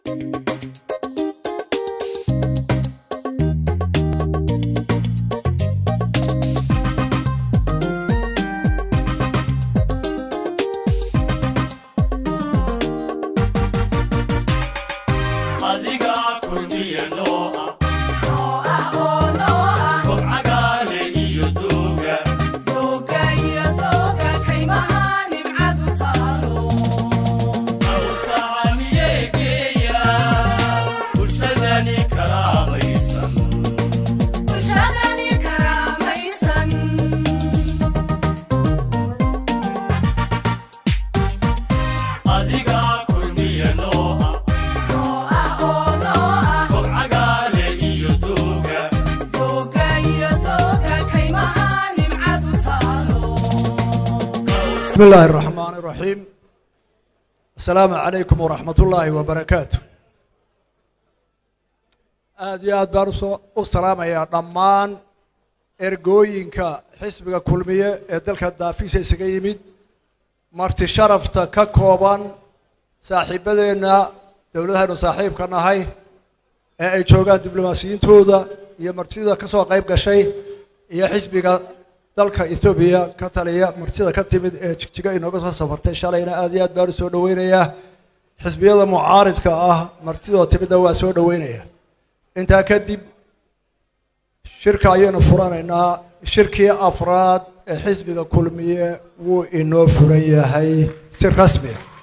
adiga kulmiya noo ah kobcagaale iyo dooga awsahamiyee geeya bulshadani kalaamaysan adiga kulmiya noo ah kobcagaale iyo dooga بسم الله الرحمن الرحيم السلام عليكم ورحمة الله وبركاته aad iyo aad baan usoo u salaamayaa dhammaan ergooyinka xisbiga kulmiye ee dalka daafiisa isaga yimid marti sharafta ka kooban saaxiibadeenna dowladahaynu saaxiibka nahay ee ay joogaan diblomaasiyiintooda iyo martida ka soo qayb gashay iyo xisbiga dalka ethoobiya ka taliya martida ka timid ee jigjiga inooga soo safartay shalayna aad iyo aad baan u soo dhoweynayaa xisbiyada mucaaridka ah martidoo timidna waa soo dhoweynaya intaa kadib shirka ayaynu furanaynaa shirkii afraad ee xisbiga kulmiye wuu inoo furan yahay si rasmi ah